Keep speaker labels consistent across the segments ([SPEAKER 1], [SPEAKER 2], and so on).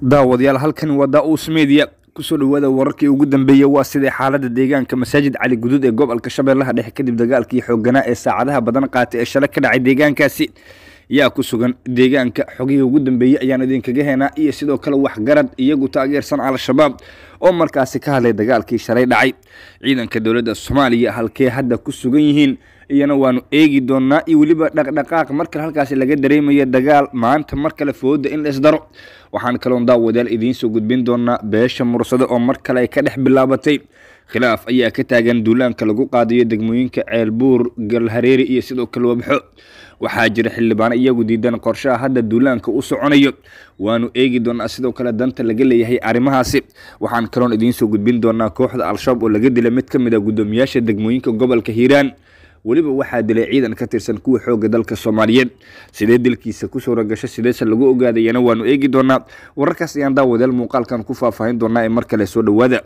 [SPEAKER 1] daawadayaal halkan waa daa-uus media kusoo dhawaada wararkii ugu dambeeyey waa sidai xaalada deegaanka masaajid cali guduud ee gobolka shabeellaha dhexe kadib dagaalkii xooganaa ee saacadaha badan qaatay ee shalay ka dhacay deegaankaasi yaa ku sugan deegaanka xogihii ugu dambeeyey ayaan idinkaga heenaa iyo sidoo kale waxgarad iyagu taageersan al-shabaab oo markaasi ka hadlay dagaalkii shalay dhacay ciidanka dowladda soomaaliya halkee hadda ku sugan yihiin iyana waanu eegi doonaa iyo weliba dhaqdhaqaaq markale halkaasi laga dareemaya dagaal maanta mar kale fooda in la isdaro waxaan kaloon daawadayaal idiin soo gudbin doonaa beesha mursado oo mar kale ay ka dhex bilaabatay khilaaf ayaa ka taagan duulaanka lagu qaadayo degmooyinka ceelbuur galhareeri iyo sidoo kale wabxo waxaa jira xildhibaano iyagu diidan qorshaha hadda duulaanka u soconayo waanu eegi doonaa sidoo kale danta laga leeyahay arrimahaasi waxaan kaloon idiin soo gudbin doonaa kooxda al-shabaab oo laga dilay mid ka mid a guddoomiyaasha degmooyinka gobolka hiiraan weliba waxaa dilay ciidan ka tirsan kuwa xooga dalka soomaaliyeed sidee dilkiisa ku suura gasho sideese lagu ogaadayana waanu eegi doonaa wararkaas ayaan daawadayaal muuqaalkan ku faahfaahin doonaa ee mar kale soo dhowaada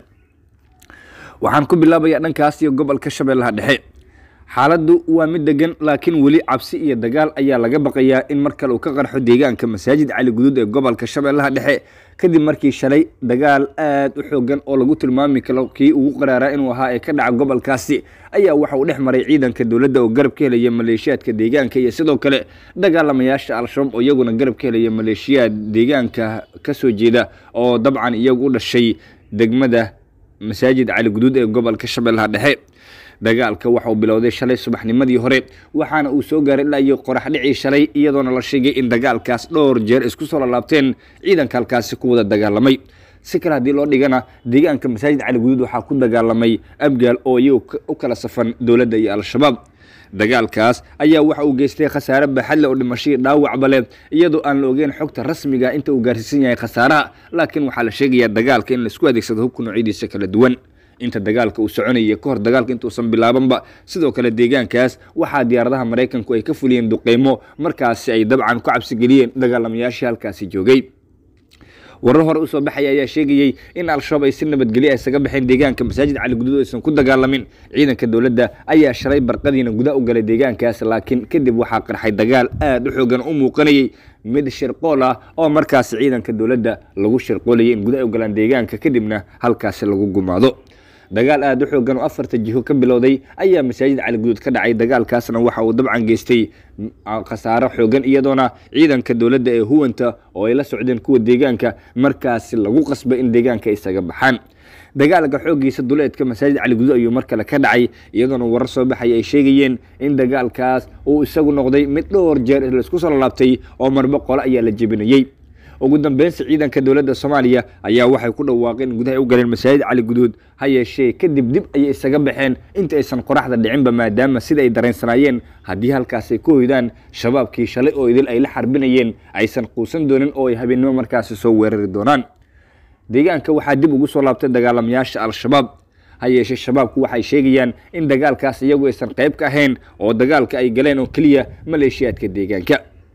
[SPEAKER 1] waxaan ku bilaabayaa dhankaas iyo gobolka shabeellaha dhexe xaaladdu waa mid degan laakiin weli cabsi iyo dagaal ayaa laga baqayaa in mar kale uu ka qarxo deegaanka masaajid cali guduud ee gobolka shabeellaha dhexe kadib markii shalay dagaal aad u xoogan oo lagu tilmaami karo kii ugu qaraaraa inuu ahaa ee ka dhaca gobolkaasi ayaa waxa uu dhex maray ciidanka dowladda oo garab ka helaya maleeshiyaadka deegaanka iyo sidoo kale dagaalamayaasha al-shabaab oo iyaguna garab ka helaya maleeshiyaad deegaanka ka soo jeeda oo dabcan iyagu u dhashay degmada masaajid cali guduud ee gobolka shabeellaha dhexe dagaalka waxa uu bilowday shalay subaxnimadii hore waxaana uu soo gaaray ilaa iyo qorax dhicii shalay iyadoona la sheegay in dagaalkaas dhowr jeer isku soo lalaabteen ciidanka halkaasi ku wada dagaalamay si kale haddii loo dhigana deegaanka masaajid cali guduud waxaa ku dagaalamay abgaal oo iyagu u kala safan dowladda iyo al-shabaab dagaalkaas ayaa waxa uu geystay khasaare baaxadle oo dhimashadii dhaawacba leh iyadoo aan la ogeyn xogta rasmiga inta uu gaarsiisan yahay khasaaraha laakiin waxaa la sheegayaa dagaalka in laisku adeegsado hubka noocyadiisa kala duwan inta dagaalka uu soconayay ka hor dagaalka intuusan bilaabanba sidoo kale deegaankaas waxaa diyaaradaha maraykanku ay ka fuliyeen duqeymo markaasi ay dabcan ku cabsigeliyeen dagaalamayaashii halkaasi joogay warar hore usoo baxaya ayaa sheegayey in al-shabaab ay si nabadgelyo isaga baxeen deegaanka masaajid cali guduud aysan ku dagaalamin ciidanka dowladda ayaa shalay barqadiina guda u galay deegaankaas laakiin kadib waxaa qarxay dagaal aad u xoogan u muuqanayay mid shirqool ah oo markaasi ciidanka dowladda lagu shirqoolayay in guda ay u galaan deegaanka kadibna halkaasi lagu gumaado dagaal aada u xoogan oo afarta jiho ka bilowday ayaa masaajid cali guduud ka dhacay dagaalkaasna waxa uu dabcan geystay khasaaro xoogan iyadoona ciidanka dowladda ee huwanta oo ay la socdeen kuwa deegaanka markaasi lagu qasbay in deegaanka isaga baxaan dagaalka xooggiisa duleedka masaajid cali guduud ayuu mar kale ka dhacay iyadoona warar soo baxaya ay sheegayeen in dagaalkaas uu isagu noqday mid dhowr jeer laisku soo lalaabtay oo marba qole ayaa la jebinayey ugu dambeynsi ciidanka dowladda soomaaliya ayaa waxay ku dhawaaqeen gudaha u galeen masaajid cali guduud ha yeeshee kadib dib ayay isaga baxeen inta aysan qoraxda dhicinba maadaama sida ay dareensanaayeen haddii halkaas ay ku hoydaan shabaabkii shalay oo idil ay la xarbinayeen aysan quusan doonin oo ay habeennimo markaasi soo weerari doonaan deegaanka waxaa dib ugu soo laabtay dagaalamayaasha al-shabaab ha yeeshee shabaabku waxay sheegayaan in dagaalkaas iyagu aysan qayb ka ahayn oo dagaalka ay galeen oo keliya maleeshiyaadka deegaanka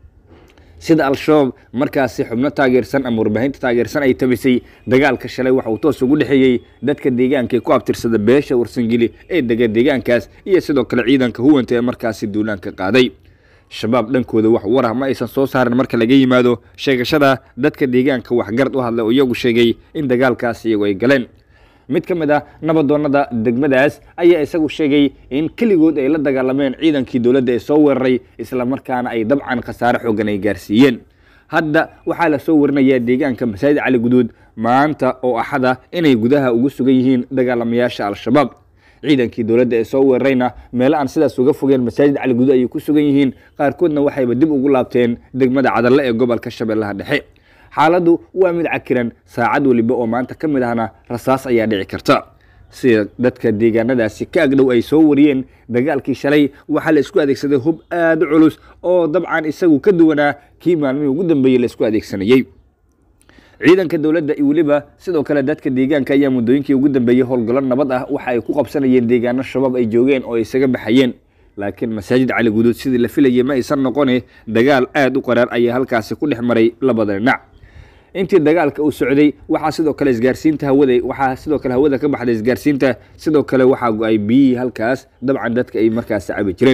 [SPEAKER 1] sida al-shabaab markaasi xubno taageersan ama warbaahinta taageersan ay tabisay dagaalka shalay waxa uu toos ugu dhexeeyey dadka deegaanka ee ku abtirsada beesha warsangeli ee dega deegaankaas iyo sidoo kale ciidanka huwanta ee markaasi duulaanka qaaday shabaab dhankooda wax war ah ma aysan soo saarin marka laga yimaado sheegashada dadka deegaanka waxgarad u hadlay oo iyagu sheegay in dagaalkaas iyagu ay galeen mid ka mid ah nabadoonada degmadaas ayaa isagu sheegay in keligood ay la dagaalameen ciidankii dowladda ee soo weeraray islamarkaana ay dabcan khasaare xoogan ay gaarsiiyeen hadda waxaa la soo warinayaa deegaanka masaajid cali guduud maanta oo axada inay gudaha ugu sugan yihiin dagaalamayaasha al-shabaab ciidankii dowladda ee soo weerarayna meelo aan sidaas uga fogeen masaajid cali guduud ayay ku sugan yihiin qaarkoodna waxayba dib ugu laabteen degmada cadalle ee gobolka shabeellaha dhexe xaaladdu waa mid cakiran saacad weliba oo maanta ka mid ahna rasaas ayaa dhici karta sida dadka deegaanadaasi ka agdhow ay soo wariyeen dagaalkii shalay waxaa la isku adeegsaday hub aada u culus oo dabcan isagu ka duwanaa kii maalmihii ugu dambeeyey la isku adeegsanayey ciidanka dowladda iyo weliba sidoo kale dadka deegaanka ayaa muddooyinkii ugu dambeeyey howlgallo nabad ah waxa ay ku qabsanayeen deegaano shabaab ay joogeen oo ay isaga baxayeen laakiin masaajid cali guduud sidii la filayay ma aysan noqone dagaal aada u qaraar ayaa halkaasi ku dhex maray labada dhinac intii dagaalka uu socday waxaa sidoo kale isgaarsiinta hawada waxaa sidoo kale hawada ka baxday isgaarsiinta sidoo kale waxaa go-ay biyihii halkaas dabcan dadka ay markaasi cabi jireen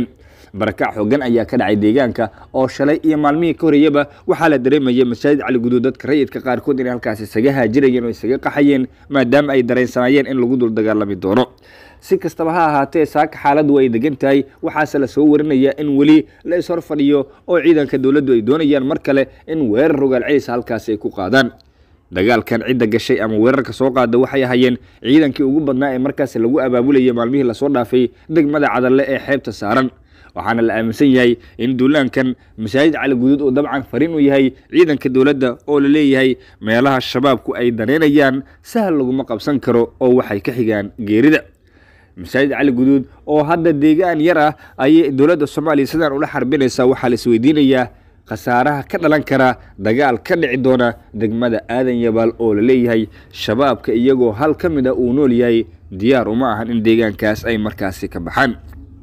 [SPEAKER 1] barakac xoogan ayaa ka dhacay deegaanka oo shalay iyo maalmihii ka horeeyaba waxaa la dareemayay masaajid cali guduud dadka rayidka qaarkood inay halkaas isaga haajirayeen oo isaga qaxayeen maadaama ay dareensanaayeen in lagu dul dagaalami doono si kastaba ha ahaatee saaka xaaladdu ay degan tahay waxaase la soo warinaya in weli la ishor fadhiyo oo ciidanka dowladdu ay doonayaan mar kale in weerar rogaal celis halkaasi ay ku qaadaan dagaalkan cidda gashay ama weerarka soo qaada waxay ahayeen ciidankii ugu badnaa ee markaas lagu abaabulayay maalmihii lasoo dhaafay degmada cadalle ee xeebta saaran waxaana la aaminsan yahay in duulaankan masaajid cali guduud uu dabcan fariin u yahay ciidanka dowladda oo la leeyahay meelaha shabaabku ay daneynayaan sahal laguma qabsan karo oo waxay ka xigaan geerida masaajid cali guduud oo hadda deegaan yar ah ayay dowladda soomaaliya sidaan ula xarbinaysaa waxaa la isweydiinayaa khasaaraha ka dhalan kara dagaal ka dhici doona degmada aadan yabaal oo la leeyahay shabaabka iyagoo hal ka mid a uu nool yahay diyaar uma ahan in deegaankaas ay markaasi ka baxaan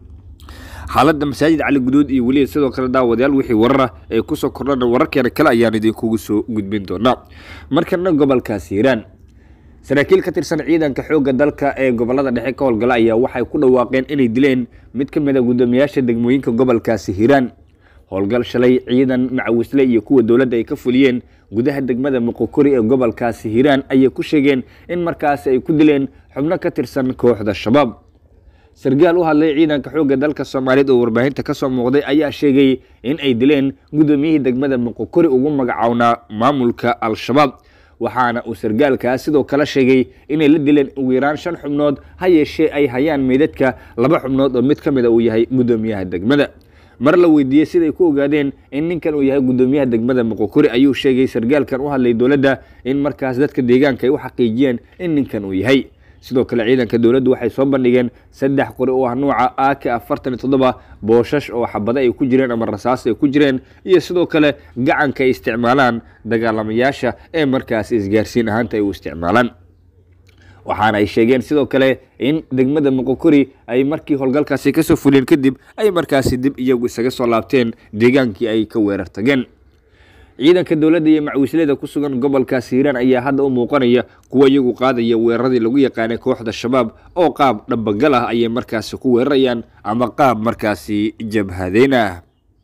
[SPEAKER 1] xaaladda masaajid cali guduud iyo weliba sidoo kale daawadayaal wixii warara ee kusoo kordhana wararkeena kale ayaan idinkugu soo gudbin doonaa markana gobolkaas hiiraan saraakiil ka tirsan ciidanka xoogga dalka ee gobolada dhexe ka howlgala ayaa waxay ku dhawaaqeen inay dileen mid ka mid a guddoomiyaasha degmooyinka gobolkaasi hiiraan howlgal shalay ciidan macawisle iyo kuwa dowladda ay ka fuliyeen gudaha degmada muqokori ee gobolkaasi hiiraan ayay ku sheegeen in markaasi ay ku dileen xubno ka tirsan kooxda shabaab sargaal u hadlay ciidanka xoogga dalka soomaaliyeed oo warbaahinta ka soo muuqday ayaa sheegay in ay dileen guddoomiyihii degmada muqokori ugu magacownaa maamulka al-shabaab waxaana uu sargaalkaas sidoo kale sheegay inay la dileen ugu yaraan shan xubnood ha yeeshee ay hayaan meydadka laba xubnood oo mid ka mid a uu yahay guddoomiyaha degmada mar la weydiiyey siday ku ogaadeen in ninkan uu yahay guddoomiyaha degmada muqokori ayuu sheegay sargaalkan u hadlay dowladda in markaas dadka deegaanka ay u xaqiijiyeen in ninkan uu yahay sidoo kale ciidanka dowladdu waxay soo bandhigeen saddex qori oo ah nuuca ak afartan iyo toddoba booshash oo xabado ay ku jireen ama rasaas ay ku jireen iyo sidoo kale gacanka ay isticmaalaan dagaalamayaasha ee markaas isgaarsiin ahaanta ay u isticmaalaan waxaana ay sheegeen sidoo kale in degmada muqokori ay markii howlgalkaasi kasoo fuliyeen kadib ay markaasi dib iyagu isaga soo laabteen deegaankii ay ka weerar tageen ciidanka dowladda iyo macwiislada ku sugan gobolkaas hiiraan ayaa hadda u muuqanaya kuwa iyagu qaadaya weeraradii lagu yaqaanay kooxda shabaab oo qaab dhabagal ah ayay markaasi ku weerarayaan ama qaab markaasi jabhadeyn ah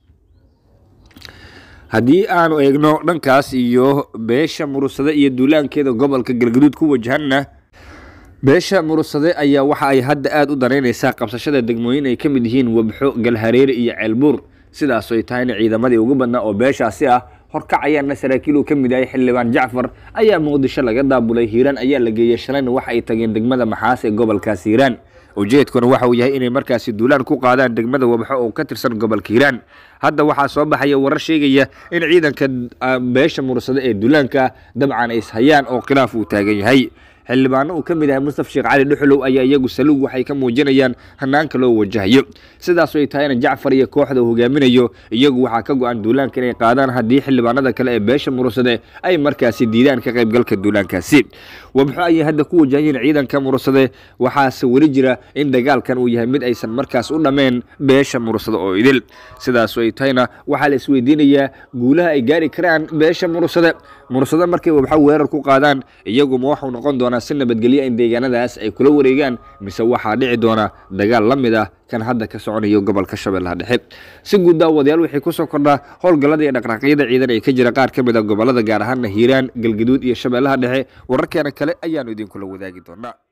[SPEAKER 1] haddii aanu eegno dhankaas iyo beesha murusade iyo duulaankeeda gobolka galgaduud ku wajahanna beesha murusade ayaa waxa ay hadda aada u danaynaysaa qabsashada degmooyin ay ka mid yihiin wabxo galhareere iyo ceelbuur sidaas ay tahayna ciidamadii ugu badnaa oo beeshaasi ah horkacayaana saraakiil uu ka mid yahay xildhibaan jacfar ayaa muqdisho laga daabulay hiiraan ayaa la geeyey shalayna waxa ay tageen degmada maxaas ee gobolkaas hiiraan ujeedkuna waxa uu yahay inay markaasi duulaan ku qaadaan degmada wabxo oo ka tirsan gobolka hiiraan hadda waxaa soo baxaya warar sheegaya in ciidanka beesha mursade ee duulaanka dabcan ay ishayaan oo khilaaf uu taagan yahay xildhibaano uu ka mid yahay mustaf sheekh cali dhuxulow ayaa iyagu saluug waxay ka muujinayaan hanaanka loo wajahayo sidaas ay tahayna jacfar iyo kooxda uu hogaaminayo iyagu waxaa ka go-an duulaanka inay qaadaan haddii xildhibaanada kale ee beesha murusade ay markaasi diidaan ka qaybgalka duulaankaasi wabxo ayay hadda ku wajahayeen ciidanka murusade waxaase weli jira in dagaalkan uu yahay mid aysan markaas u dhammeen beesha murusade oo idil sidaas ay tahayna waxaa la isweydiinayaa guulaha ay gaari karaan beesha murusade murusade markay wabxo weerar ku qaadaan iyaguma waxuu noqon doonaa si nabadgelya in deegaanadaas ay kula wareegaan mise waxaa dhici doona dagaal la mid ah kan hadda ka soconayo gobolka shabeellaha dhexe si guud daawadayaal waxay kusoo kordhaa howlgallada iyo dhaqdhaqaaqyada ciidan ee ka jira qaar ka mid a gobolada gaar ahaana hiiraan galgaduud iyo shabeellaha dhexe wararkeena kale ayaanu idinkula wadaagi doonaa